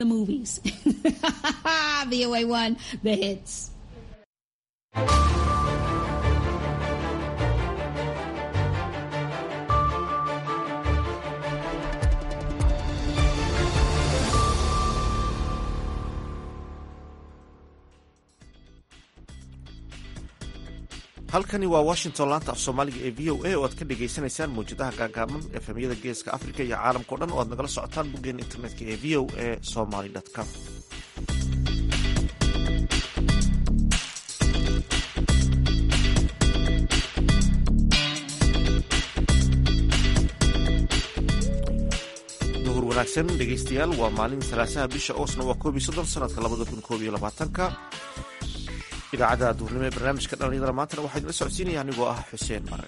the movies. VOA1, the hits. halkani waa washington laanta af soomaaliga ee v o a oo aad ka dhagaysanaysaan mawjadaha gaagaaban efemyada geeska africa iyo caalamkao dhan oo aad nagala socotaan boggeena internetka ee v o a somaly com duhur wanaagsan dhegaystayaal waa maalin salaasaha bisha oosna waa koob iyo soddon sanadka labada kun koob iyo labaatanka idaacadda duhurnimo ee barnaamijka dhallinyadana maantana waxaa idinla socodsiinaya anigoo ah xuseen mare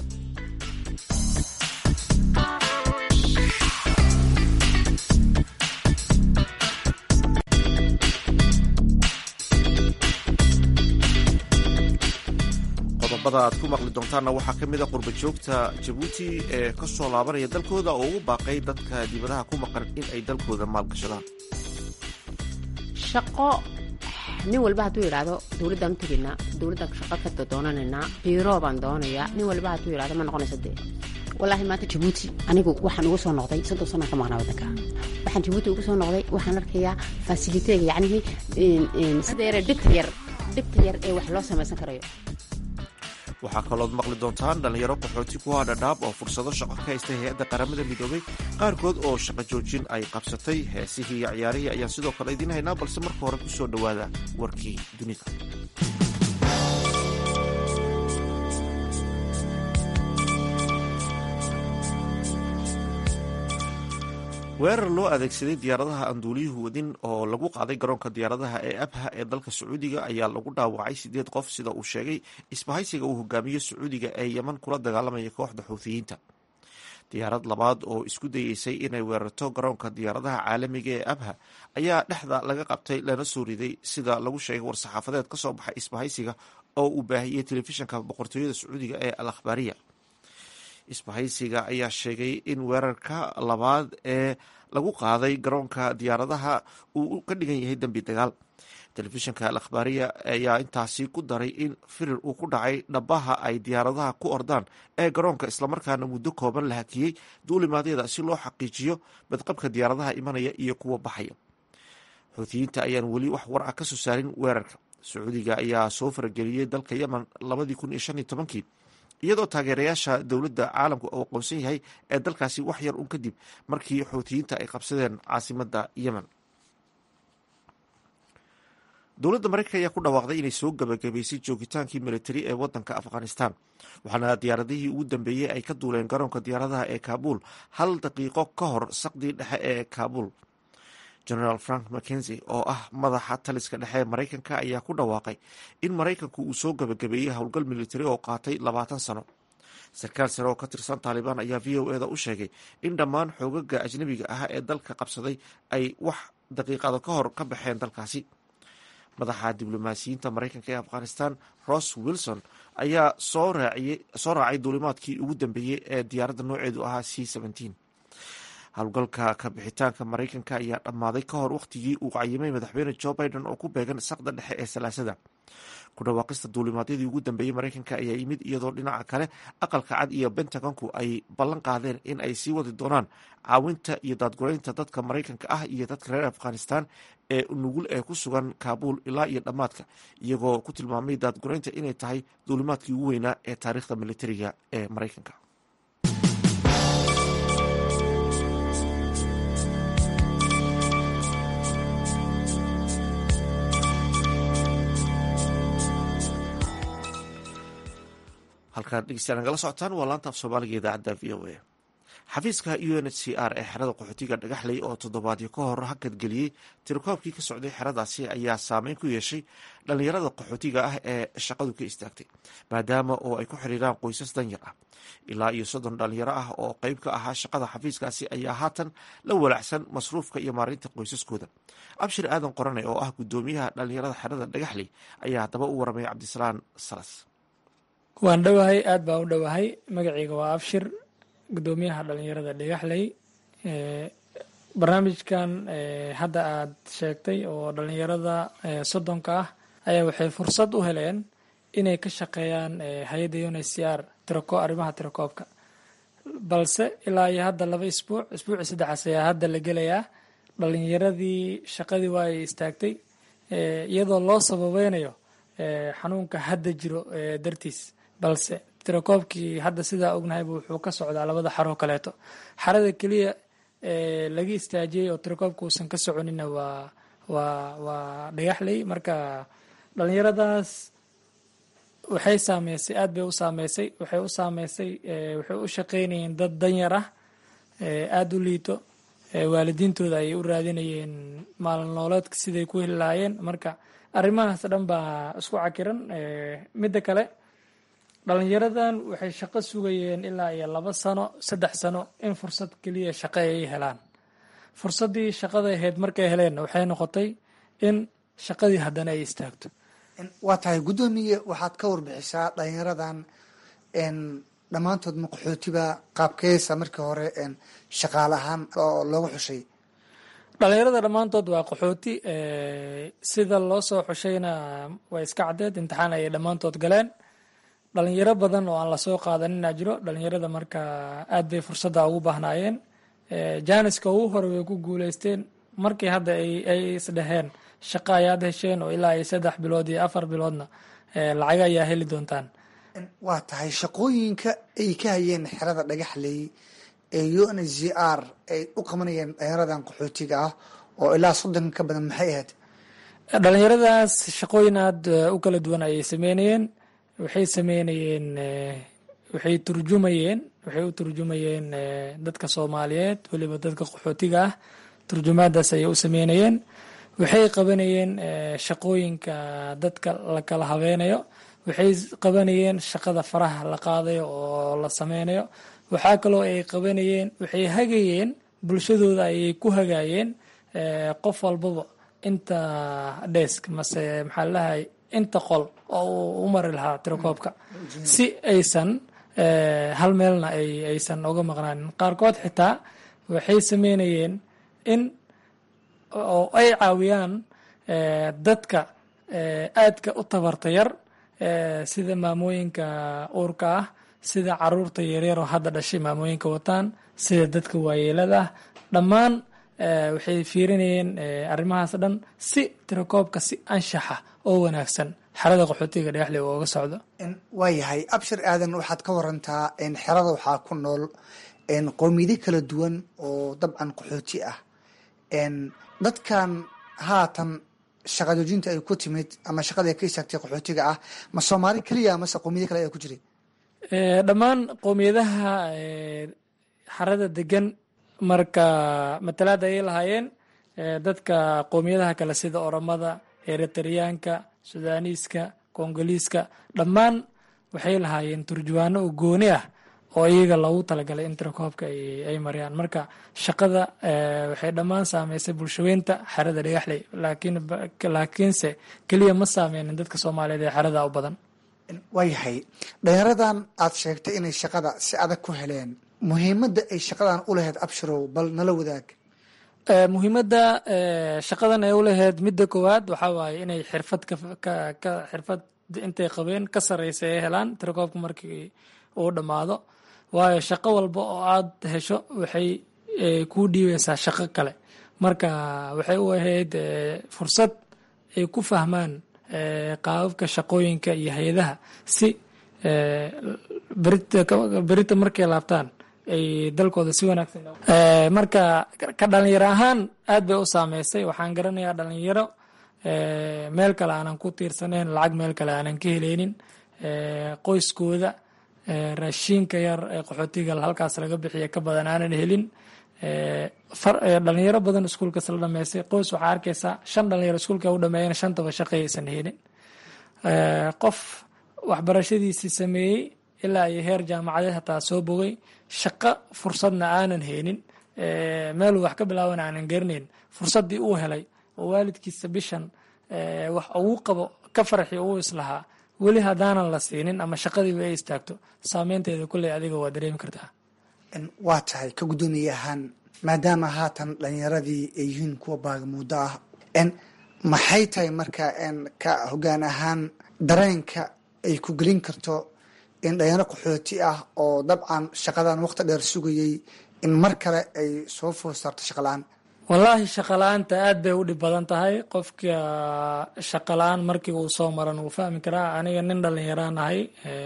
qodobada aad ku maqli doontaanna waxaa ka mid a qurba joogta jabuuti ee ka soo laabanaya dalkooda oo ugu baaqay dadka dibadaha ku maqan in ay dalkooda maalgashadaan shaqo nin walba hadduu yidhaahdo dowladdaan u tegaynaa dowladdan shaqo ka doonanaynaa biiro baan doonayaa nin walba hadduu yidhahdo ma noqonaysa dee wallaahi maanta jabuuti anigu waxaan ugu soo noqday soddon sanaan ka maqnaa waddanka waxaan jabuuti ugu soo noqday waxaan arkayaa fasiliteega yacnihii sida yare dhibta yar dhibta yar ee wax loo samaysan karayo waxaa kalooad maqli doontaan dhallinyaro qaxooti ku haa dhadhaab oo fursado shaqo ka haysta hay-adda qaramada midoobay qaarkood oo shaqo joojin ay qabsatay heesihii iyo ciyaarihii ayaan sidoo kale idiin haynaa balse marka hore ku soo dhowaada warkii dunida weerar loo adeegsaday diyaaradaha aan duuliyuhu wadin oo lagu qaaday garoonka diyaaradaha ee abha ee dalka sacuudiga ayaa lagu dhaawacay sideed qof sida uu sheegay isbahaysiga uu hogaamiyo sacuudiga ee yeman kula dagaalamaya kooxda xuuthiyiinta diyaarad labaad oo isku dayeysay inay weerarto garoonka diyaaradaha caalamiga ee abha ayaa dhexda laga qabtay lana soo riday sida lagu sheegay war-saxaafadeed ka soo baxay isbahaysiga oo uu baahiyey telefishinka boqortooyada sacuudiga ee al akhbaariya isbahaysiga ayaa sheegay in weerarka labaad ee lagu qaaday garoonka diyaaradaha uu ka dhigan yahay dembi dagaal telefishinka al akhbaariya ayaa intaasi ku daray in firir uu ku dhacay dhabaha ay diyaaradaha ku ordaan ee garoonka islamarkaana muddo kooban la hakiyey duulimaadyada si loo xaqiijiyo badqabka diyaaradaha imanaya iyo kuwa baxaya xuutiyiinta ayaan weli wax war ah ka soo saarin weerarka sacuudiga ayaa soo farageliyey dalka yemen labadii kun iyo shan iyo tobankii iyadoo taageerayaasha dowladda caalamku uu aqoonsan yahay ee dalkaasi wax yar un kadib markii xuutiyiinta ay qabsadeen caasimadda yemen dowladda mareykanka ayaa ku dhawaaqday inay soo gabagabaysay joogitaankii militari ee wadanka afghanistan waxaana diyaaradihii ugu dambeeyey ay ka duuleen garoonka diyaaradaha ee kaabul hal daqiiqo ka hor saqdii dhexe ee kaabul generaal frank mackenzie oo ah madaxa taliska dhexe ee maraykanka ayaa ku dhawaaqay in maraykanku uu soo gabagabeeyey howlgal militari oo qaatay labaatan sano sarkaal sare oo ka tirsan taalibaan ayaa v o eda u sheegay in dhammaan xoogaga ajnabiga ah ee dalka qabsaday ay wax daqiiqado ka hor ka baxeen dalkaasi madaxa diblomaasiyiinta maraykanka ee afghanistan ross wilson ayaa soo raacay duulimaadkii ugu dambeeyey ee diyaaradda nooceedu ahaa c howlgalka ka bixitaanka maraykanka ayaa dhammaaday ka hor wakhtigii uu cayimay madaxweyne jo biden oo ku beegan saqda dhexe ee salaasada ku dhawaaqista duulimaadyadii ugu dambeeyey maraykanka ayaa yimid iyadoo dhinaca kale aqalka cad iyo bentagonku ay ballan qaadeen in ay sii wadi doonaan caawinta iyo daadguraynta dadka maraykanka ah iyo dadka reer afghanistan ee nugul ee ku sugan kaabul ilaa iyo dhammaadka iyagoo ku tilmaamay daadguraynta inay tahay duulimaadkii ugu weynaa ee taariikhda militariga ee maraykanka halkaan dhegeystayaal nagala socotaan waa laanta af soomaaliga idaacadda v o a xafiiska u n h c r ee xerada qaxootiga dhagaxley oo toddobaadyo ka hor hakadgeliyey tirakoobkii ka socday xeradaasi ayaa saameyn ku yeeshay dhallinyarada qaxootiga ah ee shaqadu ka istaagtay maadaama oo ay ku xiriiraan qoysas danyar ah ilaa iyo soddon dhalinyaro ah oo qeyb ka ahaa shaqada xafiiskaasi ayaa haatan la walacsan masruufka iyo maareynta qoysaskooda abshir aadan qorane oo ah guddoomiyaha dhallinyarada xerada dhagaxley ayaa haddaba u waramay cabdisalaan salas waan dhowahay aad baan u dhowahay magaceyga waa abshir guddoomiyaha dhalinyarada dhagaxley barnaamijkan hadda aad sheegtay oo dhalinyarada soddonka ah ayaa waxay fursad u heleen inay ka shaqeeyaan hay-adda uncr tirako arrimaha tirakoobka balse ilaa iyo hadda laba isbuuc isbuuci saddexaas ayaa hadda la gelayaa dhalinyaradii shaqadii waa ay istaagtay iyadoo loo sababeynayo xanuunka hadda jiro dartiis balse tirakoobkii hadda sidaa ognahayba wuxuu ka socdaa labada xaroo kaleeto xarada keliya laga istaajiyey oo tirakoobka uusan ka soconina waa waa waa dhagaxley marka dhalinyaradaas waxay saameysay aad bay u saameysay waxay u saameysay waxay u shaqeynayeen dad danyar ah aada u liito waalidiintooda ayay u raadinayeen maalin nooleedka siday ku heli lahaayeen marka arrimahaas dhan baa isku cakiran midda kale dhalinyaradan waxay shaqo sugayeen ilaa iyo laba sano saddex sano in fursad keliya shaqo ay helaan fursaddii shaqada ahayd markay heleenna waxay noqotay in shaqadii haddana ay istaagto waa tahay guddoomiye waxaad ka warbixisaa dhalinyaradan dhammaantood maqaxootiba qaabkeesa markii hore shaqaale ahaan oo looga xushay dhalinyarada dhammaantood waa qaxooti sida loo soo xushayna waa iska caddeed imtixaan ayay dhammaantood galeen dhalinyaro badan oo aan lasoo qaadanina jiro dhalinyarada marka aad bay fursadda ugu baahnaayeen jaaniska ugu hore way ku guuleysteen markii hadda ay isdheheen shaqo ayaad hesheen oo ilaa iyo saddex bilood iyo afar biloodna lacaga ayaa heli doontaan waa tahay shaqooyinka ay ka hayeen xerada dhagaxley ee u n z r ay u qabanayeen dhalinyaradan qaxootiga ah oo ilaa soddon ka badan maxay ahayd dhalinyaradaas shaqooyin aada u kala duwan ayay sameynayeen waxay sameynayeen waxay turjumayeen waxay u turjumayeen dadka soomaaliyeed weliba dadka qaxootiga ah turjumaadaas ayay u sameynayeen waxay qabanayeen shaqooyinka dadka la kala habeynayo waxay qabanayeen shaqada faraha la qaadayo oo la sameynayo waxaa kaloo ay qabanayeen waxay hagayeen bulshadooda ayay ku hagaayeen qof walbaba inta desk mase maxaa lalahay inta qol oo uu u mari lahaa tirakoobka si aysan hal meelna aysan uga maqnaanin qaarkood xitaa waxay sameynayeen in oo ay caawiyaan dadka aadka u tabarta yar sida maamooyinka uurka ah sida caruurta yaryar oo hadda dhashay maamooyinka wataan sida dadka waayeelada ah dhammaan waxay fiirinayeen arrimahaas dhan si tirakoobka si anshaxa oo wanaagsan xerada qaxootiga dhagaxley oo uga socdo waayahay abshir aadan waxaad ka warantaa xerada waxaa ku nool qowmiyado kala duwan oo dabcan qaxooti ah dadkan haatan shaqa joojinta ay ku timid ama shaqada ay ka istaagtay qaxootiga ah ma soomaali keliya mase qowmiyado kale ayaa ku jiray dhammaan qowmiyadaha xarada degan marka matalaad ayay lahaayeen dadka qowmiyadaha kale sida oromada eritariyaanka sudaaniiska kongoliiska dhammaan waxay lahaayeen turjuwaano oo gooni ah oo iyaga loogu talagalay in tirakoobka ay mariyaan marka shaqada waxay dhammaan saameysay bulshaweynta xerada dhagaxley laakiinse keliya ma saameynin dadka soomaaliyeed ee xerada u badan waayahay dhalinyaradan aad sheegtay inay shaqada si adag ku heleen muhiimadda ay shaqadan u lahayd abshirow bal nala wadaag muhiimadda shaqadan ay u lahayd midda koowaad waxaa waaye inay xirfad ka xirfad intay qabeen ka sarreysa ay helaan tirakoobka markii uu dhammaado waayo shaqo walba oo aad hesho waxay kuu dhiibeysaa shaqo kale marka waxay u ahayd fursad ay ku fahmaan qaababka shaqooyinka iyo hay-adaha si berita markay laabtaan ay dalkooda si wanaagsan marka ka dhalinyaro ahaan aad bay u saameysay waxaan garanayaa dhalinyaro meel kale aanan ku tiirsaneyn lacag meel kale aanan ka heleynin qoyskooda raashiinka yar ee qaxootiga halkaas laga bixiya ka badan aanan helin dhalinyaro badan iskuulkas la dhameystay qoys waxaa arkaysaa shan dhalinyaro iskuulka u dhameeyana shantaba shaqayaysan helin qof waxbarashadiisii sameeyey ilaa iyo heer jaamacadeed hataa soo bogay shaqo fursadna aanan haynin meeluu wax ka bilaaban aanan garanayn fursaddii uu helay oo waalidkiisa bishan wax ugu qabo ka farxi uu islahaa weli haddaanan la siinin ama shaqadiiba ay istaagto saameynteeda kulley adiga waa dareemi kartaa waa tahay ka guddoomiye ahaan maadaama haatan dhalinyaradii ay yihiin kuwa baagamuuddo ah n maxay tahay marka n ka hoggaan ahaan dareenka ay ku gelin karto in dhalinyaro qaxooti ah oo dabcan shaqadan waqti dheer sugayay in mar kale ay soo food saarto shaqala-aan wallaahi shaqala-aanta aad bay u dhib badan tahay qofka shaqala-aan markii uu soo maran wuu fahmi karaa aniga nin dhalinyaraan ahay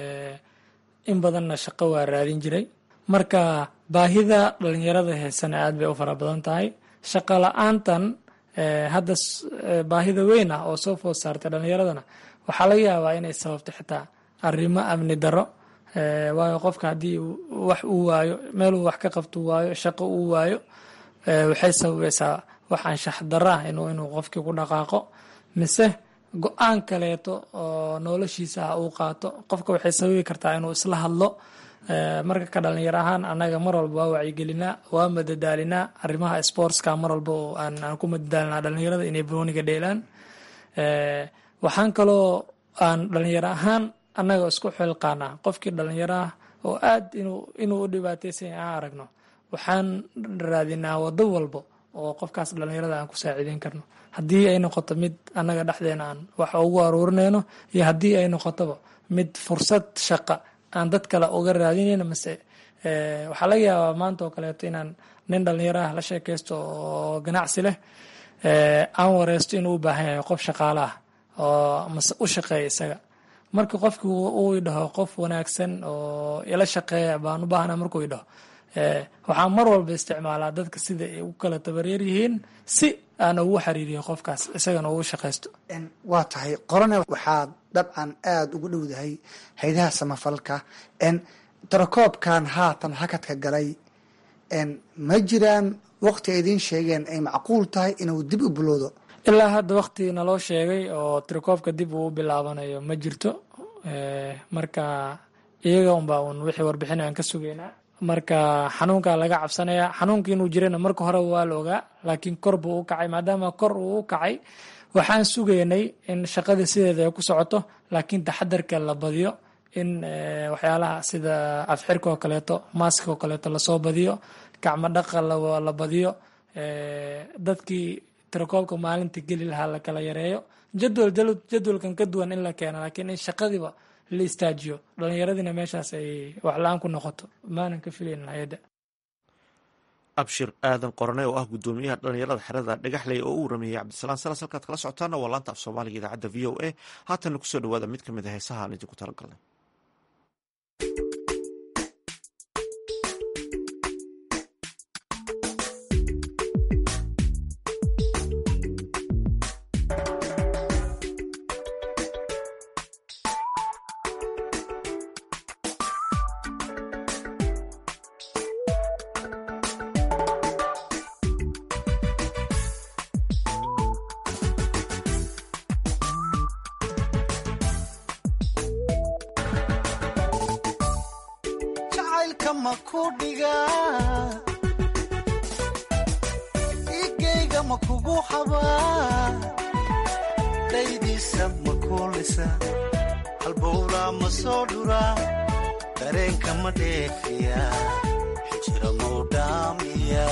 in badanna shaqo waa raadin jiray marka baahida dhalinyarada heesana aad bay u fara badan tahay shaqo la-aantan hadda baahida weyn ah oo soo food saartay dhalinyaradana waxaa laga yaabaa inay sababto xitaa arrimo amni daro waayo qofka haddii wax uu waayo meeluu wax ka qabto waayo shaqo uu waayo waxay sababaysaa wax anshax daro ah inuu inuu qofkii ku dhaqaaqo mise go-aan kaleeto oo noloshiisa ah uu qaato qofka waxay sababi kartaa inuu isla hadlo marka ka dhalinyar ahaan annaga mar walba waa wacyigelinaa waa madadaalinaa arrimaha sportska mar walba oo aan aan ku madadaalinaa dhalinyarada inay booniga dheelaan waxaan kaloo aan dhalinyaro ahaan annaga isku xilqaanaa qofkii dhalinyaro ah oo aad inuu inuu u dhibaataysan yahay aan aragno waxaan raadinaa wado walbo oo qofkaas dhalinyarada aan ku saaciideyn karno haddii ay noqoto mid annaga dhexdeena aan wax ugu aruurinayno iyo haddii ay noqotoba mid fursad shaqa aan dad kale uga raadinayno mase waxaa laga yaabaa maanta oo kaleeto inaan nin dhalinyaro ah la sheekaysto oo ganacsi leh aan wareysto inuu u baahan yahay qof shaqaale ah oo mase u shaqeeya isaga marka qofki uu idhaho qof wanaagsan oo ila shaqeeya baan u baahnaa markuu idhaho waxaa mar walba isticmaalaa dadka sida ay u kala tabareer yihiin si aan ugu xiriiriyo qofkaas isagana ugu shaqaysto waa tahay qorone waxaad dabcan aada ugu dhowdahay haydaha samafalka tarakoobkan haatan hakadka galay ma jiraan waqti ay idiin sheegeen ay macquul tahay inuu dib u bilowdo ilaa hadda wakti naloo sheegay oo tirakoobka dib uu bilaabanayo ma jirto marka iyaga unbaa un wixii warbixin aan ka sugaynaa marka xanuunka laga cabsanaya xanuunka inuu jirana marka hore waa la ogaa laakiin kor buu u kacay maadaama kor uu u kacay waxaan sugaynay in shaqadii sideeda ay ku socoto laakiin taxadarka la badiyo in waxyaalaha sida afxirka oo kaleeto maaska oo kaleeto lasoo badiyo gacmo dhaqa la badiyo dadkii tirakoobka maalinta geli lahaa la kala yareeyo jadwal jadwalkan ka duwan in la keeno laakiin in shaqadiiba la istaajiyo dhallinyaradiina meeshaas ay waxla-aan ku noqoto maanan ka filayn hay-adda abshir aadan qorane oo ah guddoomiyaha dhalinyarada xerada dhagaxley oo u warameeyey cabdisalaan salas halkaad kala socotaana waa laanta af soomaaliga idaacadda v o a haatanna kusoo dhawaada mid ka mid a heesaha aan idinku talagalnay igeyga ma kugu xabaa daydiisa ma kuulisa halbowlaa ma soo dhuraa dareenka ma dheefiya xijira mau dhaamiya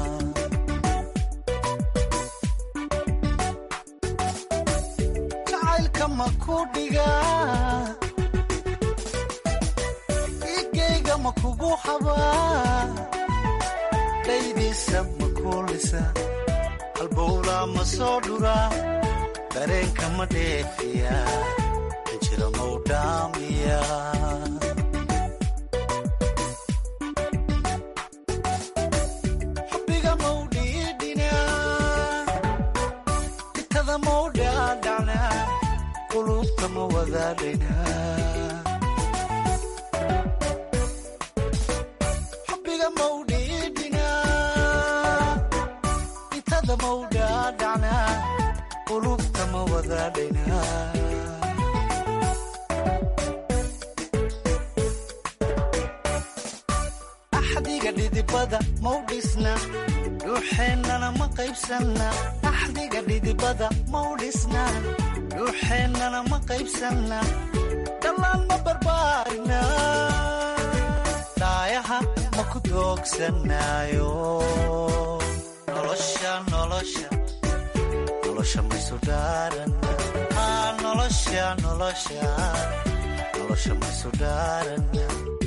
jacaylka ma ku dhigaa igeyga ma kugu xabaa daydiisa ma kuulisa halbowlaa ma soo dhuraa dareenka ma dheefiya xijira mau dhaamiya xubbiga mau dhiidhinaa itada mau dhaadhacnaa qulubta ma wadaadhaynaa xubbiga mau dhiidhinaa itada mau dhaadhacnaa qulubta ma wadaadhaynaa axdiga dhidibada mau dhisna dhuuxeennana ma qaybsanna axdiga dhidibada mau dhisna dhuuxeennana ma qaybsanna dhallaan ma barbaarina daayaha ma ku doogsanaayo nolosha nolosha nolosha maysu dhaarana Ah, nolosha nolosha nolosha maysu dhaarana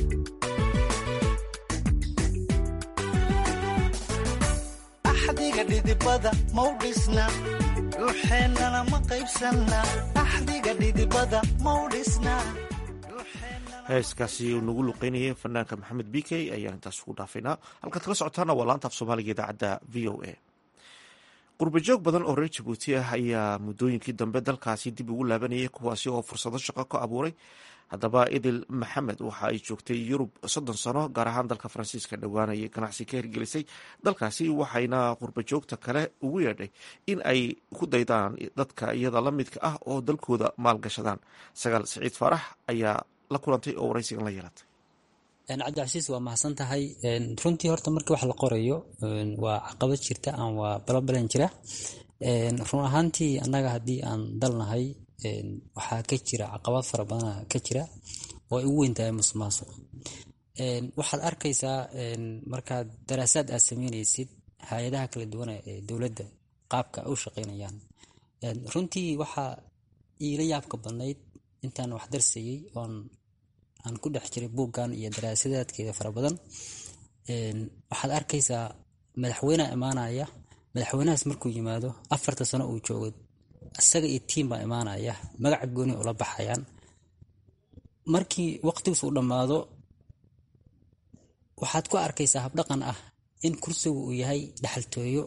axdiga dhidibada mau dhisna dhuuxeennana ma qaybsanna axdiga dhidibada mau dhisna heeskaasi uu nagu luqeynayay fanaanka maxamed b k ayaan intaas ugu dhaafaynaa halkaad kala socotaana waa laanta af soomaaliga idaacadda v o a qurbajoog badan oo reer jabuuti ah ayaa muddooyinkii dambe dalkaasi dib ugu laabanayay kuwaasi oo fursado shaqo ka abuuray haddaba idil maxamed waxa ay joogtay yurub soddon sano gaar ahaan dalka faransiiska dhowaanayay ganacsi ka hirgelisay dalkaasi waxayna qurbajoogta kale ugu yeedhay in ay ku daydaan dadka iyada la midka ah oo dalkooda maalgashadaan sagaal siciid faarax ayaa la kulantay oo waraysigan la yeelatay cabdicasiis waa mahadsan tahay runtii horta markii wax la qorayo waa caqabad jirta aan waa balabalan jira run ahaantii annaga haddii aan dalnahay waxaa ka jira caqabad fara badana ka jira oo ay ugu weyntahay musuqmaasuq waxaad arkaysaa markaad daraasaad aad sameynaysid hay-adaha kala duwana ee dowladda qaabka ay u shaqeynayaan runtii waxaa iila yaabka badnayd intaan wax darsayey oon aan ku dhex jiray buuggan iyo daraasadaadkeeda fara badan waxaad arkaysaa madaxweynea imaanaya madaxweynahaas markuu yimaado afarta sano uu joogo isaga iyo tiim baa imaanaya magaca gooni ula baxayaan markii waqtigiis uu dhammaado waxaad ku arkaysaa habdhaqan ah in kursigu uu yahay dhaxaltooyo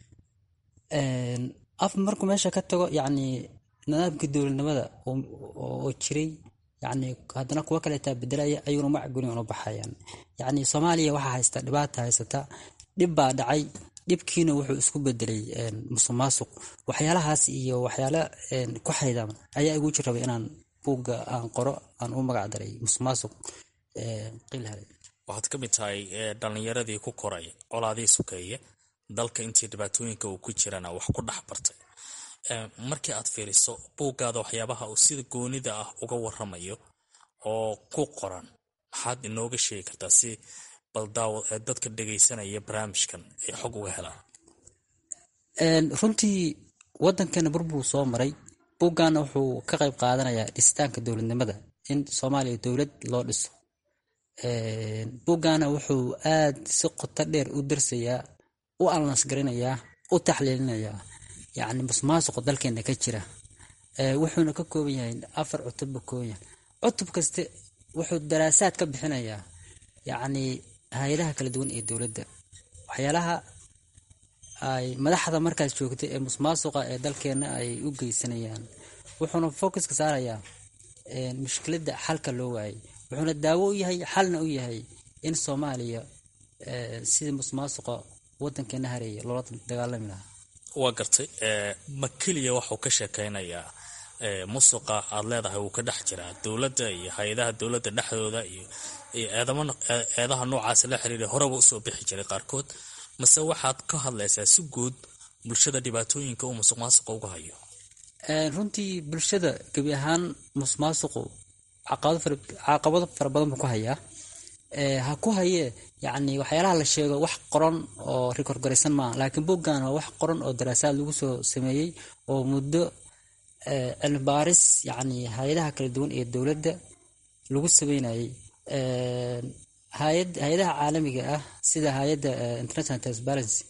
af markuu meesha ka tago yacni nidaamkii dowladnimada oo jiray yacni haddana kuwo kaleetaa bedelaya ayuuna magac gooni ula baxayaan yacni soomaaliya waxaa haysta dhibaata haysata dhib baa dhacay dhibkiina wuxuu isku bedelay musuq maasuq waxyaalahaas iyo waxyaala ku xaydan ayaa igu jirrabay inaan buugga aan qoro aan u magac daray musuq maasuq qilhale waxaad ka mid tahay dhallinyaradii ku koray colaadii sukeeye dalka intii dhibaatooyinka uu ku jirana wax ku dhex bartay markii aad fiiriso buuggaada waxyaabaha uu sida goonida ah uga waramayo oo ku qoran maxaad inooga sheegi kartaa si baldaawo ee dadka dhegaysanaya barnaamijkan ay xog uga helaan runtii waddankeena burbuu soo maray buuggaana wuxuu ka qayb qaadanayaa dhisitaanka dowladnimada in soomaaliya dowlad loo dhiso buuggaana wuxuu aad si qoto dheer u darsayaa u alnansgarinayaa u taxliilinayaa yacni musmaasuqa dalkeena ka jira wuxuuna ka kooban yahay afar cutubba kooban yahay cutub kaste wuxuu daraasaad ka bixinayaa yacni hay-adaha kala duwan ee dowladda waxyaalaha ay madaxda markaas joogtay ee musmaasuqa ee dalkeena ay u geysanayaan wuxuuna focuska saarayaa mushkiladda xalka loo waayay wuxuuna daawo u yahay xalna u yahay in soomaaliya sidii musmaasuqa wadankeena hareeya loola dagaalami lahaa waa gartay ma keliya waxuu ka sheekaynayaa musuqa aad leedahay wuu ka dhex jiraa dowladda iyo hay-adaha dowladda dhexdooda iyo eedaha noocaas la xiriira horeba usoo bixi jiray qaarkood mase waxaad ka hadlaysaa si guud bulshada dhibaatooyinka uu musuq maasuqa uga hayo runtii bulshada gebi ahaan musmaasuqu caqabado fara badan buu ku hayaa ha ku hayee yacni waxyaalaha la sheego wax qoran oo rikorgaraysan maaha laakiin buuggan waa wax qoran oo daraasaad lagu soo sameeyey oo muddo cilmi baaris yacni hay-adaha kala duwan ee dowladda lagu sameynayay hay-adaha caalamiga ah sida hay-adda international transparency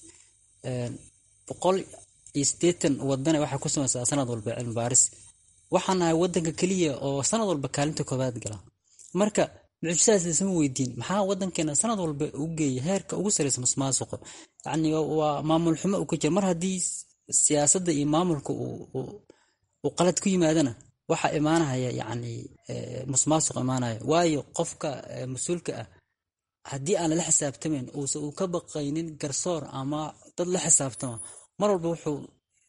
boqol iyo siddeetan wadane waxay ku sameysaa sanad walba cilmi baaris waxaan nahay wadanka keliya oo sanad walba kaalinta koobaad gala marka mucjisadaas isma weydiin maxaa wadankeena sanad walba u geeya heerka ugu sareysa musmaasuqa yacni waa maamul xumo uu ka jira mar haddii siyaasadda iyo maamulka uu qalad ku yimaadana waxaa imaanaya yacni musmaasuq imaanaya waayo qofka mas-uulka ah haddii aan lala xisaabtamayn uusa uu ka baqaynin garsoor ama dad la xisaabtama mar walba wuxuu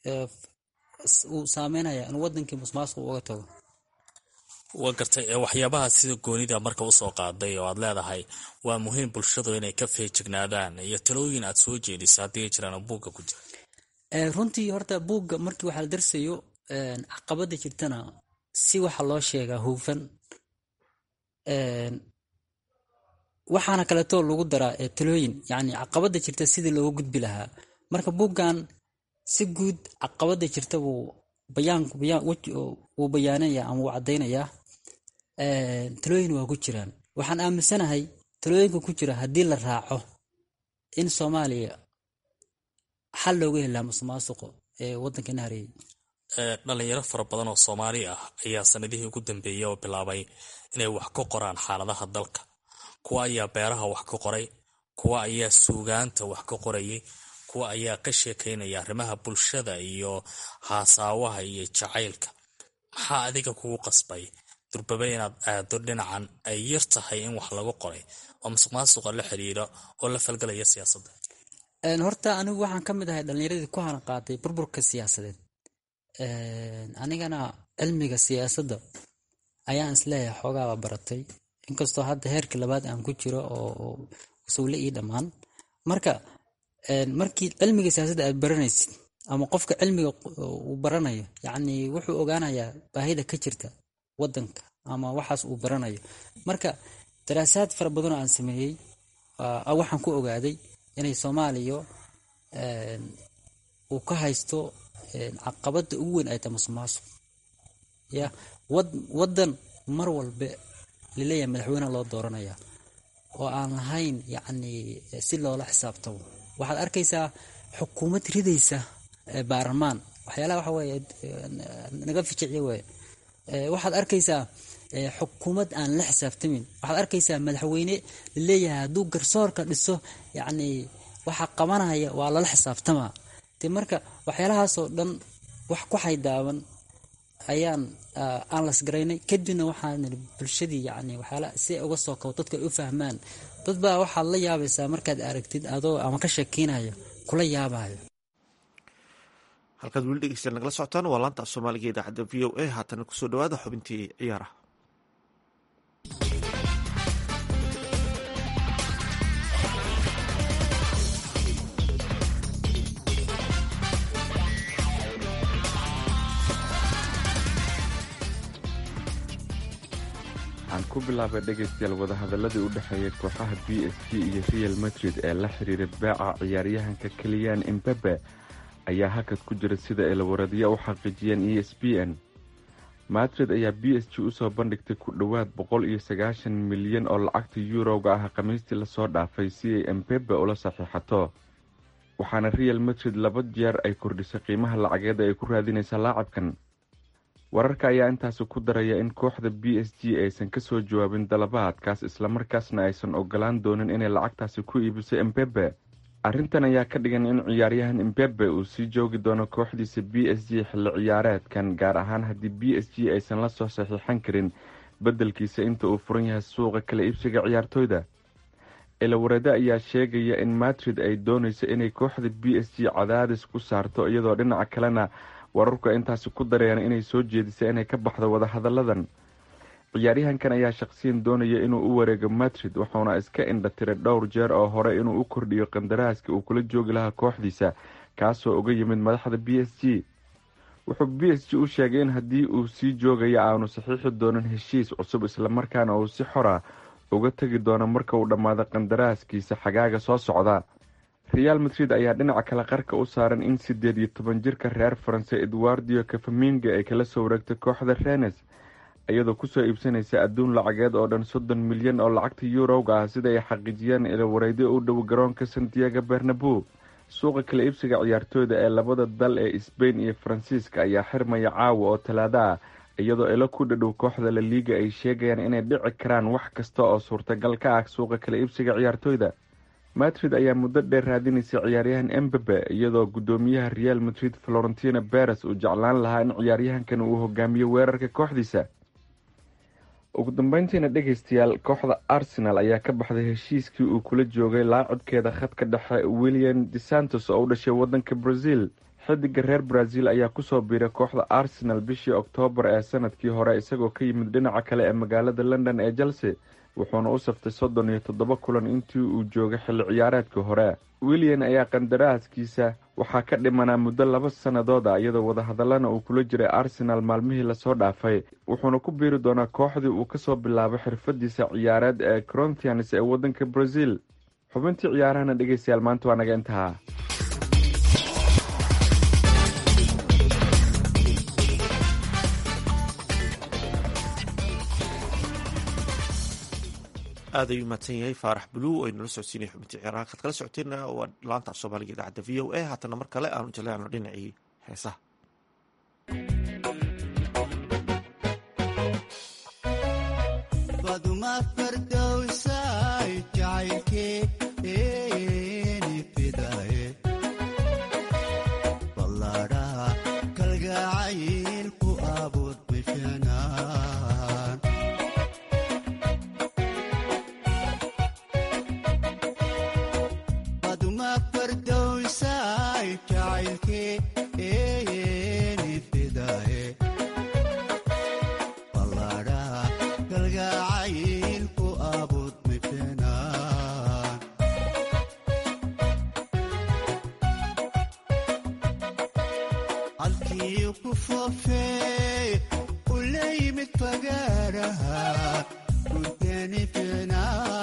uu saameynaya in wadankii musmaasuq uga tago waa gartay waxyaabaha sida goonida marka usoo qaaday oo aad leedahay waa muhiim bulshadu inay ka feejignaadaan iyo talooyin aad soo jeedisa haddii ay jiraan buugga ku jira runtii horta buugga markii waxaa la darsayo caqabada jirtana si waxa loo sheegaa hufan waxaana kaleetoo lagu daraa talooyin yacni caqabada jirta sidii looga gudbi lahaa marka buuggan si guud caqabada jirta wuu bayaanku bayaan wuu bayaanaya ama wuu caddaynayaa talooyin waa ku jiraan waxaan aaminsanahay talooyinka ku jira haddii la raaco in soomaaliya xal looga helaa musuqmaasuqo ee waddankana hareeyay dhalinyaro fara badan oo soomaali ah ayaa sanadihii ugu dambeeyey oo bilaabay inay wax ka qoraan xaaladaha dalka kuwa ayaa beeraha wax ka qoray kuwa ayaa suugaanta wax ka qorayay kuwa ayaa ka sheekaynaya arrimaha bulshada iyo haasaawaha iyo jacaylka maxaa adiga kugu qasbay durbabe inaad aado dhinacan ay yar tahay in wax lagu qoray oo musuq maasuqa la xiriira oo la falgalaya siyaasadda horta anigu waxaan ka mid ahay dhalinyaradii ku haran qaatay burburka siyaasadeed anigana cilmiga siyaasadda ayaan isleeyahay xoogaaba baratay inkastoo hadda heerka labaad aan ku jiro oo sawle ii dhammaan marka markii cilmiga siyaasadda aad baranaysid ama qofka cilmiga uu baranayo yacni wuxuu ogaanayaa baahida ka jirta waddanka ama waxaas uu baranayo marka daraasaad fara badanoo aan sameeyey waxaan ku ogaaday inay soomaaliya uu ka haysto caqabada ugu weyn ay tahay musuqmaasuq ya waddan mar walba laleeyahay madaxweyne loo dooranaya oo aan lahayn yacni si loola xisaabtamo waxaad arkaysaa xukuumad ridaysa baarlamaan waxyaalaha waxa weeye naga ficiciya weeye waxaad arkaysaa xukuumad aan la xisaabtamin waxaad arkaysaa madaxweyne laleeyahay hadduu garsoorka dhiso yacni waxa qabanaya waa lala xisaabtamaa de marka waxyaalahaasoo dhan wax ku xaydaaban ayaan aan lasgaraynay kadibna waxaan niri bulshadii yacni waxyaala si uga soo kabo dadka ay u fahmaan dad baa waxaad la yaabaysaa markaad aragtid adoo ama ka sheekeynayo kula yaabayo halkaad weli dhegeysta nagala socotaan waa laanta af soomaaliga idaacadda v o a haatana kusoo dhawaada xubintii ciyaaraha waxaan ku bilaabay dhegaystayaal wadahadaladii u dhexeeyay kooxaha b s g iyo real madrid ee la xiriira baaca ciyaaryahanka keliyan imbabe ayaa hakad ku jira sida ay lawaradyo u xaqiijiyeen e s b n madrid ayaa b s g usoo bandhigtay ku dhowaad boqol iyo sagaashan milyan oo lacagta yuurowga ah khamiistii lasoo dhaafay si ay embebe ula saxiixato waxaana real madrid laba jeer ay kordhisay qiimaha lacageed ay ku raadinaysa laacabkan wararka ayaa intaasi ku daraya in kooxda b s g aysan kasoo jawaabin dalabaadkaas islamarkaasna aysan ogolaan doonin inay lacagtaasi ku iibiso embebe arrintan ayaa ka dhigan in ciyaaryahan embebe uu sii joogi doono kooxdiisa b s g xilli ciyaareedkan gaar ahaan haddii b s g aysan la soo saxiixan karin beddelkiisa inta uu furan yahay suuqa kala iibsiga ciyaartooyda ilawarade ayaa sheegaya in madrid ay doonayso inay kooxda b s g cadaadis ku saarto iyadoo dhinaca kalena wararku intaasi ku darayaan inay soo jeedisay inay ka baxdo wadahadalladan ciyaaryahankan ayaa shaqsiyan doonaya inuu u wareego madrid wuxuuna iska indhatiray dhowr jeer oo hore inuu u kordhiyo qandaraaska uu kula joogi lahaa kooxdiisa kaasoo uga yimid madaxda b s g wuxuu b s g u sheegay in haddii uu sii joogayo aanu saxiixi doonin heshiis cusub islamarkaana uu si xora uga tegi doono marka uu dhammaado qandaraaskiisa xagaaga soo socda real madrid ayaa dhinaca kale qarka u saaran in sideed iyo toban jirka reer faranse edwardio kafaminga ay kala soo wareegtay kooxda renes iyadoo kusoo iibsanaysa adduun lacageed oo dhan soddon milyan oo lacagta yuurowga ah sida ay xaqiijiyeen ilawareydyo u dhow garoonka santiago bernabo suuqa kala iibsiga ciyaartooyda ee labada dal ee sbain iyo faransiiska ayaa xirmaya caawa oo talaado ah iyadoo ilo ku dhadhow kooxda la liiga ay sheegayaan inay dhici karaan wax kasta oo suurtagal ka ah suuqa kala iibsiga ciyaartooyda madrid ayaa muddo dheer raadinaysa ciyaaryahan embebe iyadoo guddoomiyaha real madrid florentino beres uu jeclaan lahaa in ciyaaryahankan uu hogaamiyo weerarka kooxdiisa ugu dambeyntiina dhegaystayaal kooxda arsenal ayaa ka baxday heshiiskii uu kula joogay laacibkeeda khadka dhexe william de santos oo u dhashay wadanka brazil xidiga reer brazil ayaa kusoo biiray kooxda arsenal bishii oktoobar ee sanadkii hore isagoo ka yimid dhinaca kale ee magaalada london ee chelsea wuxuuna u saftay soddon iyo toddoba kulan intii uu joogay xilli ciyaareedkii hore willian ayaa qandaraaskiisa waxaa ka dhimanaa muddo laba sannadood ah iyadoo wadahadallana uu kula jiray arsenal maalmihii lasoo dhaafay wuxuuna ku biiri doonaa kooxdii uu kasoo bilaabay xirfadiisa ciyaareed ee corontians ee waddanka brazil xubintii ciyaarahana dhegeystayaal maanta waa naga intahaa aad ayuu mahadsan yahay faarax buluw oo inala socodsiinaya xubintii ciyaaraha kaad kala socoteenna waa laanta af soomaaliga idaacadda v o a haatana mar kale aanu jaleecno dhinacii heesaha baduma fardowsay jacaylkeeni fidaye ballaadhaha kalgacayl ku abuur bishanaan baduma fardowsay jacaylkeeni fidaye ballaadhaha kalgacayl ku abuur bishanaan halkii ku foofeey u la yimid fagaaraha gudani fina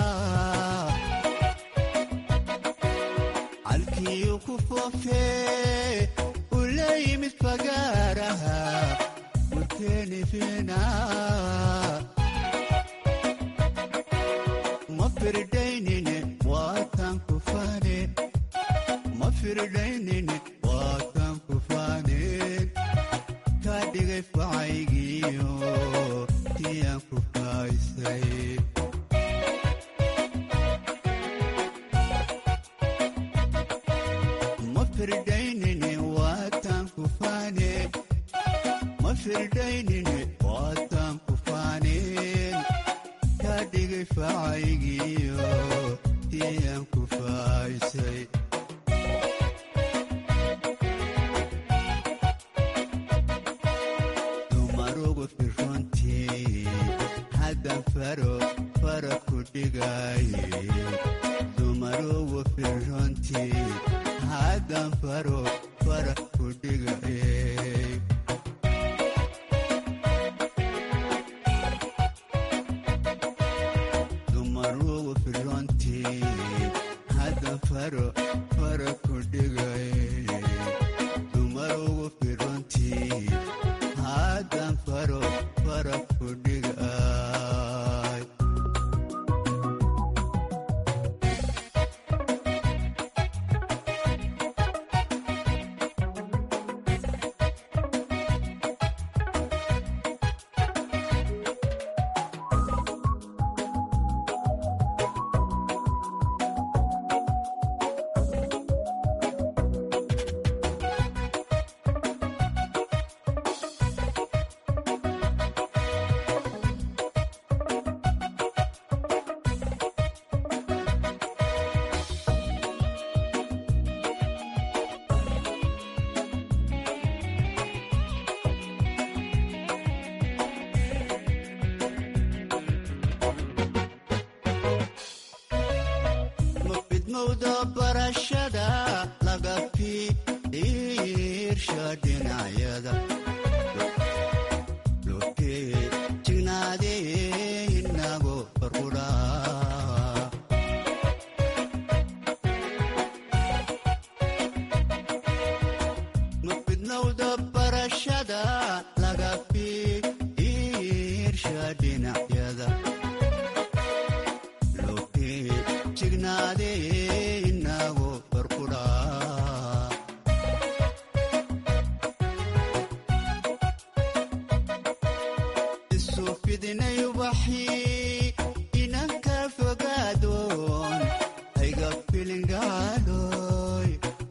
halkii ku foofeey u la yimid fagaaraha gudani fina ma firdaynine waatan ku fane ma firdaynine waatan ku faaneen kaa dhigay facaygiyo tiyaan ku faaysay ma firdaynine waatan ku faaneen ma firdaynine waatan ku faaneen kaa dhigay facaygiyo tiyaan ku faaysay dumarugu firrontii haddan faro fara ku dhigaye dumarugu firrontii haddan faro fara ku dhigaye dumarugu firrontii haddan faro fara ku dhigaye dumarugu firrontii haddan faro fara ku dhigay ma fidmowda barashada laga fiirsha dhinacyada lokee jignaadee inago farqudhaa ma fidnowda barashada laga fiirsha dhinacyada lokee jignaadee inago farqudhaa isu fidinay ubaxii inanka fogaadoon ayga filingaaloy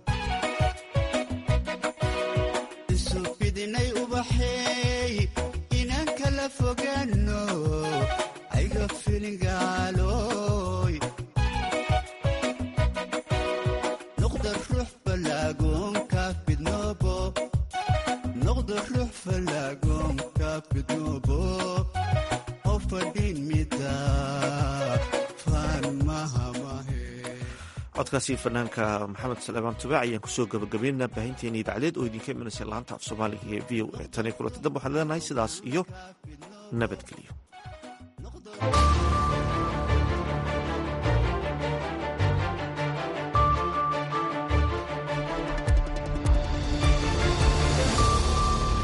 isu fidinay ubaxeey inanka la fogaano ayga filingaaloy noqda ruux falaagoonka fidnoobo noqda ruux falaagoonka fidnoobo loo fadhin mida faan mahamahe codkaasi fanaanka maxamed salebaan tubaac ayaan kusoo gabagabeynaa baahinteena idaacadeed oo idinka imanaysa laanta af soomaaliga ee v o a tan iyo kulanti dambe waxaan leenahay sidaas iyo nabadgelyo